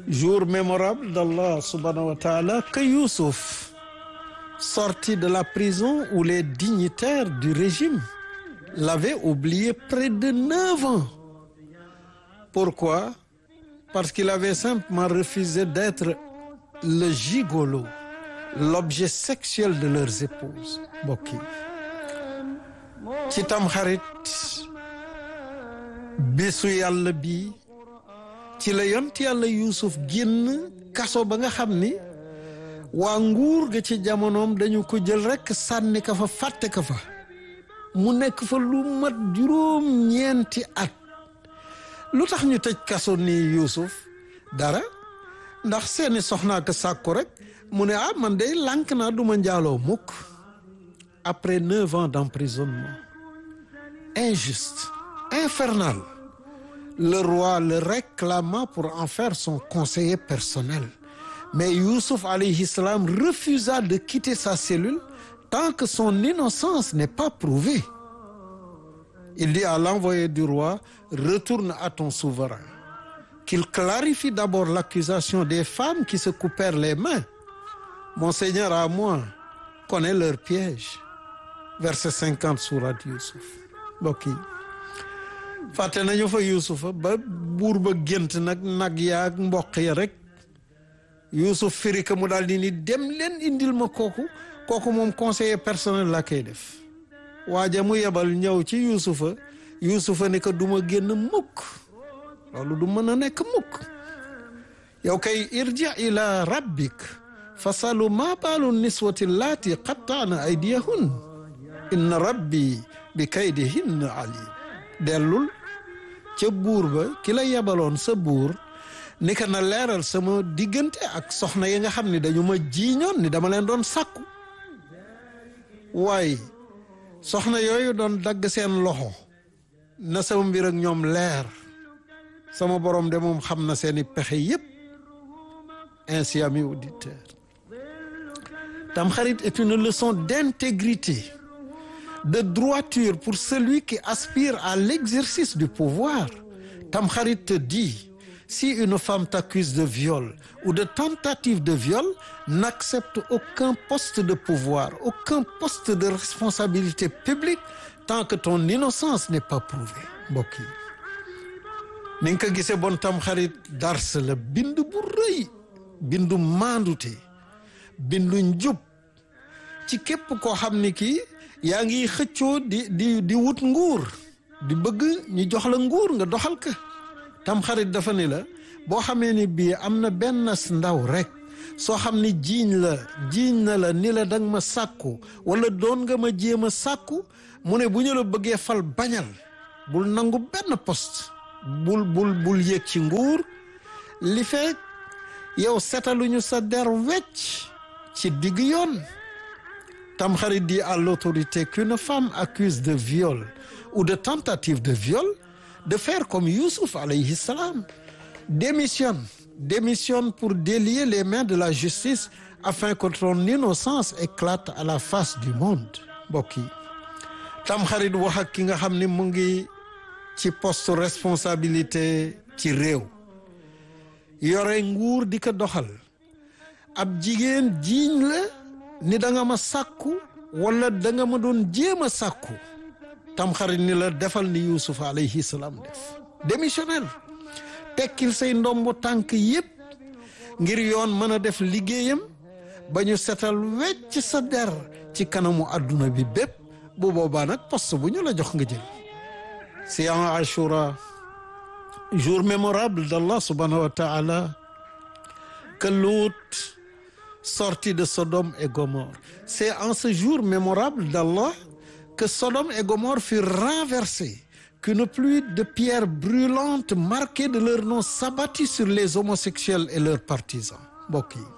jour mémorable d'Allah subhanahu wa ta'ala que Youssouf sorti de la prison où les dignitaires du régime l'avaient oublié près de neuf ans pourquoi parce qu'il avait simplement refusé d'être le gigolo l'objet sexuel de leurs épouses mbokk yi ci tamxarit bésu yàlla bi ci la yont yàlla yuusuf génn kaso ba nga xam ni waa nguur ga ci jamonoom dañu ko jël rekk sànni ka fa fàtte ka fa mu nekk fa lu mat juróom ñeenti at lu tax ñu tëj kaso nii yuusuf dara ndax seeni soxnaa ko sàkku rek mu ne ah man day lànk naa duma njaaloo mukk après neuf ans d'emprisonnement injuste infernal le roi le réclama pour en faire son conseiller personnel mais Youssouf alayhi salam refusa de quitter sa cellule tant que son innocence n'est pas prouvée il dit à l'envoyé du roi retourne à ton souverain qu'il clarifie d'abord l'accusation des femmes qui se coupèrent les mains mon seigneur à moi connaît leur piège verset cinquante sourate Youssouf mbokk yi fàtte nañu fa Yuusufa ba buur ba gént nag nag yaag mboq ya rek Yuusuf firi ka mu daal di ni dem leen indil ma kooku kooku moom conseiller personnel la koy def waaja mu yebal ñëw ci Yuusufa Yuusufa ni ko du ma génn mukk loolu du mën a nekk mukk yow kay irji ila rabbik fasalu ma baalu niswati laati qattaana aydiyahun inna rabbi bi kaydihinna alim dellul ca buur ba ki la yebaloon sa buur ni ka na leeral sama diggante ak soxna yi nga xam ne dañu ma jiiñoon ni dama leen doon sàkku waaye soxna yooyu doon dagg seen loxo na sama mbir ak ñoom leer sama borom de moom xam na seeni pexe yépp ainsi amis auditeurs Tamkharit est une leçon d'intégrité de droiture pour celui qui aspire à l'exercice du pouvoir Tamkharit te dit si une femme t'accuse de viol ou de tentative de viol n'accepte aucun poste de pouvoir aucun poste de responsabilité publique tant que ton innocence n'est pas prouvée mbokk yi ni nga ko gisee bon Tamkharit dars la bind bu rëy bindu maandute bindu njub ci képp koo xam ni kii yaa ngi xëccoo di di di wut nguur di bëgg ñu jox la nguur nga doxal ka Tamkharit dafa ni la boo xamee ni bii am na benn ndaw rek soo xam ni jiiñ la jiiñ na la ni la danga ma sàkku wala doon nga ma jéem a sàkku mu ne bu ñu la bëggee fal bañal bul nangu benn poste bul bul bul yéeg ci nguur li fekk yow setaluñu sa der wecc ci digg yoon Tamkharit dit à l'autorité qu'une femme accuse de viol ou de tentative de viol de faire comme Youssouf alayhi salam démissionne démissionne pour délier les mains de la justice afin que ton innocence éclate à la face du monde mbokk yi Tamkharit wax ak ki nga xam ni mu ngi ci poste responsabilité ci réew yore nguur di ko doxal ab jigéen jiiñ la ni da nga ma sàkku wala da nga ma doon jéem a sàkku Tamkharit ni la defal ni Youssouf alayhi salaam def démissionnel tekkil say ndombo tànk yépp ngir yoon mën a def liggéeyam ba ñu setal wecc sa der ci kanamu àdduna bi bépp bu boobaa nag poste bu ñu la jox nga jël si en Ashura jour mémorable d'Allah subhanahu wa ta'ala que Lut sortit de Sodome et Gomorrhe c'est en ce jour mémorable d'Allah que Sodome et Gomorrhe furent renversés qu'une pluie de pierres brûlantes marquées de leur nom s'abattit sur les homosexuels et leurs partisans mbokk yi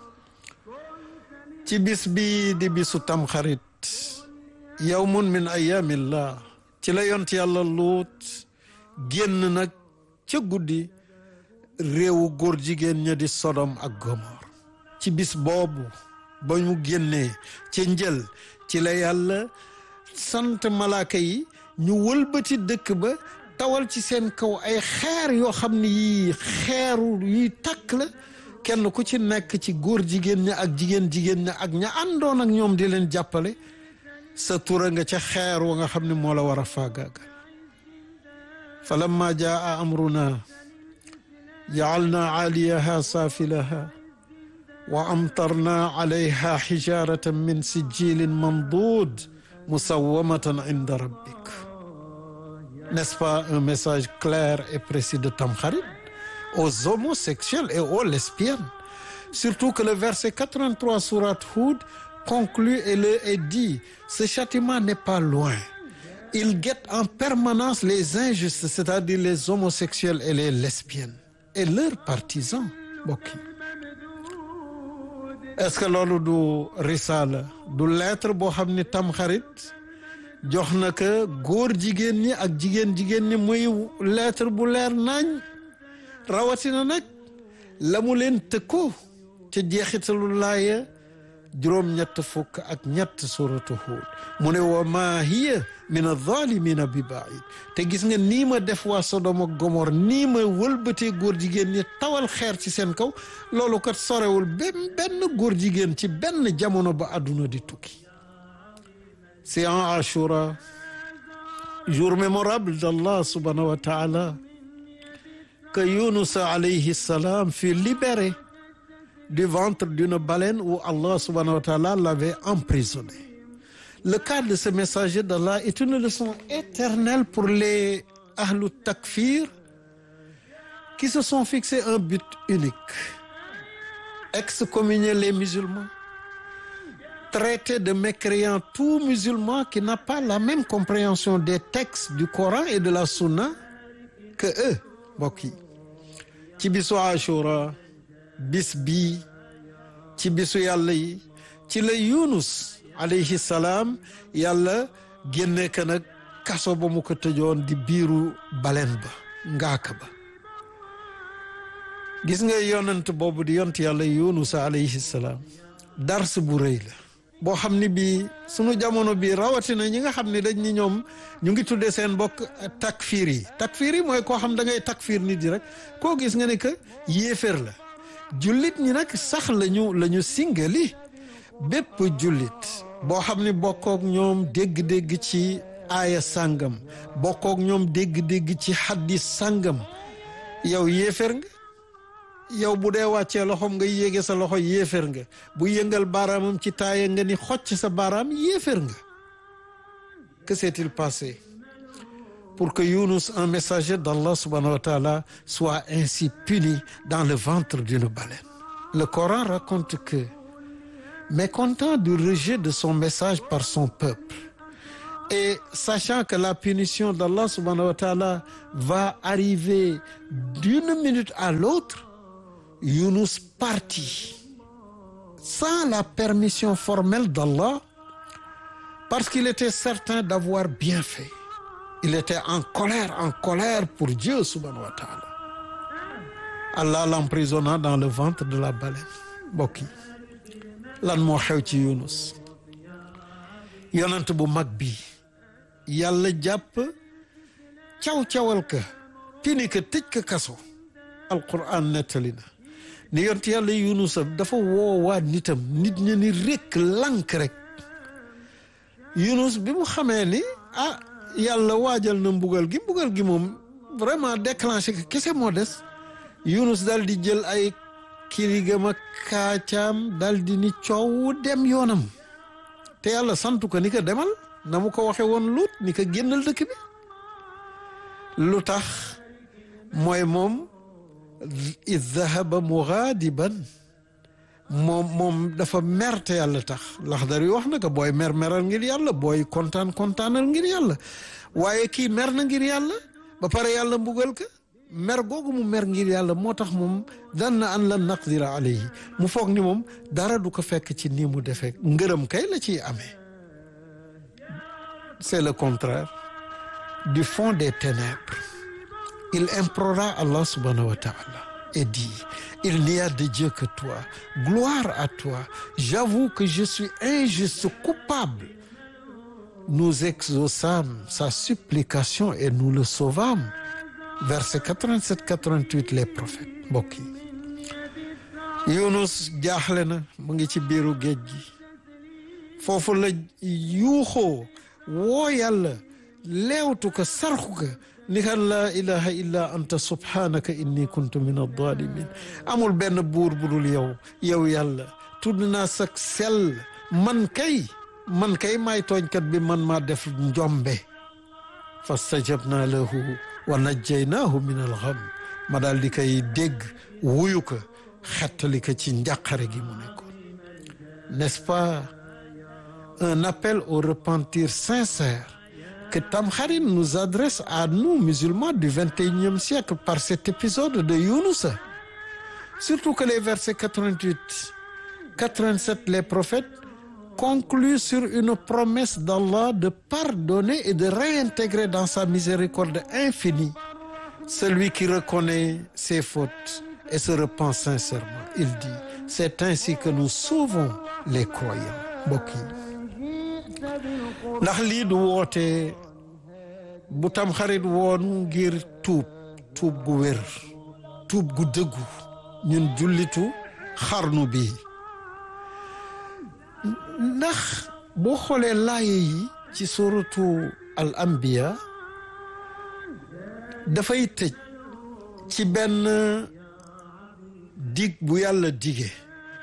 ci bis bi di bisu Tamkharit yawmun min ayamillah ci la yont yàlla Luut génn nag ca guddi réewu góor jigéen ña di Sodom ak Gomor ci bis boobu ba mu génnee ca njël ci la yàlla sant malaaka yi ñu wëlbati dëkk ba tawal ci seen kaw ay xeer yoo xam ne yii xeeru yuy takk la kenn ku ci nekk ci góor jigéen ña ak jigéen jigéen ña ak ña àndoon ak ñoom di leen jàppale sa tura nga ca xeer wa nga xam ne moo la war a faagaagal fa lamma jaa amruna jaalna aaliyaha saafilaha wa amtarna alayha xijaratan min sijilin mandud musawamatan inda rabbik n'est-ce pas un message clair et précis de Tamkharit aux homosexuels et aux lesbiennes surtout que le verset 83 sourate Hud conclut et le est dit ce châtiment n'est pas loin il guette en permanence les injustes c'est-à-dire les homosexuels et les lesbiennes et leurs partisans mbokk yi est-ce que loolu du risaala du lettre boo xam ni Tamkharit jox na ko góor jigéen ñi ak jigéen jigéen ñi muy lettre bu leer nañ rawatina nag la mu leen tëkkoo ca jeexitalu laaya juróom-ñett fukk ak ñett suratu Hud mu ne wa maa hiya min adh-dhalimina bi baid te gis nga nii ma def waa Sodom ak Gomor nii ma wëlbatee góor jigéen ñi tawal xeer ci seen kaw loolu kat sorewul benn benn góor jigéen ci benn jamono ba àdduna di tukki c'est en Ashura jour mémorable d'Allah subhanahu wa ta'ala que Yunus alayhi salam fut libéré du ventre d'une baleine où Allah subhanahu wa ta'ala l'avait emprisonné. Le cas de ce messager d'Allah est une leçon éternelle pour les ahlu takfir qui se sont fixé un but unique. Excommunier les musulmans, traiter de mécréants tout musulman qui n'a pas la même compréhension des textes du Coran et de la Sunna que eux mbokk yi ci bisu Ashura bis bii ci bisu yàlla yi ci la Yunus alayhi salaam yàlla génne ka nag kaso ba mu ko tëjoon di biiru balen ba ngaaka ba gis nga yonent boobu di yont yàlla Yunus alayhi salaam dars bu rëy la boo xam ni bii sunu jamono bii rawatina ñi nga xam ne dañ ni ñoom ñu ngi tuddee seen bokk takfiir yi takfiir yi mooy koo xam da ngay takfiir nit yi rek koo gis nga ne que yéeféer la jullit ñi nag sax lañu la ñu singali bépp jullit boo xam ni bokkook ñoom dégg-dégg ci aaya sàngam bokkook ñoom dégg-dégg ci xaddis sàngam yow yéeféer nga yow bu dee wàccee loxoom nga yéege sa loxo yéeféer nga bu yëngal baaraamam ci taaya nga ni xocc sa baaraam yéeféer nga que s'est-il passé pour que Yunus un messager d'Allah subhanahu wa ta'ala soit ainsi puni dans le ventre d'une baleine le Coran raconte que mécontent du rejet de son message par son peuple et sachant que la punition d'Allah subhanahu wa ta'ala va arriver d'une minute à l'autre Yunus partit sans la permission formelle d'Allah parce qu'il était certain d'avoir bien fait il était en colère en colère pour Dieu subhanahu wa ta'ala Allah l'emprisonna dans le ventre de la baleine mbokk yi lan moo xew ci Yunus yonent bu mag bi yàlla jàpp caw-cawal ka pini ka tëj ka kaso alquran nettali na ni yont yàlla yunusa dafa woowaat nitam nit ña ni rekk lank rek yunus bi mu xamee ni ah yàlla waajal na mbugal gi mbugal gi moom vraiment déclenché que kese moo des yunus dal di jël ay kirigam ak kaacaam dal di ni coow dem yoonam te yàlla santu ko ni ko demal na mu ko waxe woon luut ni ko génnal dëkk bi lu tax mooy moom id dahaba mugaadiban moom moom dafa merte yàlla tax laxdar yi wax na ko booy mer meral ngir yàlla booy kontaan kontaanal ngir yàlla waaye kii mer na ngir yàlla ba pare yàlla mbugal ka mer googu mu mer ngir yàlla moo tax moom dan na an lan naqdira alayhi mu foog ni moom dara du ko fekk ci nii mu defee ngërëm kay la ciy amee c'est le contraire du fond des ténèbres il implora Allah subhanahu wa ta'ala et dit il n'y a de Dieu que toi gloire à toi j'avoue que je suis injuste coupable nous exaucâmes sa supplication et nous le sauvâmes verset 87 88 les prophètes mbokk yi Yunus jaaxle na mu ngi ci biiru géej gi foofu la yuuxoo woo yàlla leewtu ko sarxu ko ni kan laa ilaha illa anta subhanaka inni kuntu min adalimin amul benn buur bu dul yow yow yàlla tudd naa sak sell man kay man kay maay tooñkat bi man maa def njombe fastajabna lahu wa najjaynaahu min alxam ma daal di koy dégg wuyu ko xettali ko ci njàqare gi mu nekkoon n'est-ce pas un appel au repentir sincère que Tamkharit nous adresse à nous musulmans du XXIe siècle par cet épisode de Younous surtout que les versets 88 87 les prophètes concluent sur une promesse d'Allah de pardonner et de réintégrer dans sa miséricorde infinie celui qui reconnaît ses fautes et se repent sincèrement il dit c'est ainsi que nous sauvons les croyants mbokk yi ndax lii du woote bu Tamxarit woon ngir tuub tuub gu wér tuub gu dëggu ñun jullitu xarnu bi ndax boo xoolee laaye yi ci suratu al anbiya dafay tëj ci benn dig bu yàlla dige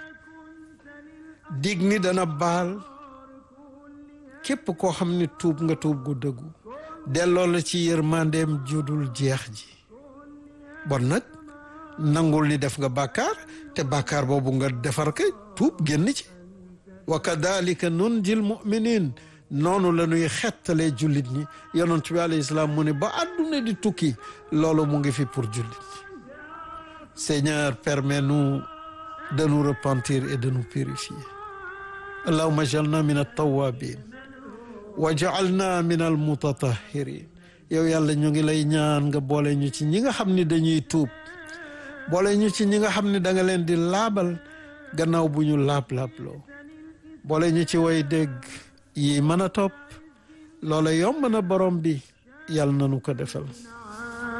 dig ni dana baal képp koo xam ne tuub nga tuub gu dëggu delloo la ci yërmandeem judul jeex ji bon nag nangul ni def nga bàkkaar te bàkkaar boobu nga defar kay tuub génn ci wa kadalika nunjil muminin noonu la ñuy xettalee jullit ñi yonent bi alayhi salaam mu ne ba àdduna di tukki loolu mu ngi fi pour jullit ñi Seigneur permets-nous de nous repentir et de nous purifier allahumma jalna min at-tawwabin wa ja'alna min al-mutatahhirin yow yàlla ñu ngi lay ñaan nga boole ñu ci ñi nga xam ni dañuy tuub boole ñu ci ñi nga xam ne da nga leen di laabal gannaaw bu ñu laab-laabloo boole ñu ci way dégg yi mën a topp loola yomb na borom bi yàlla na nu ko defal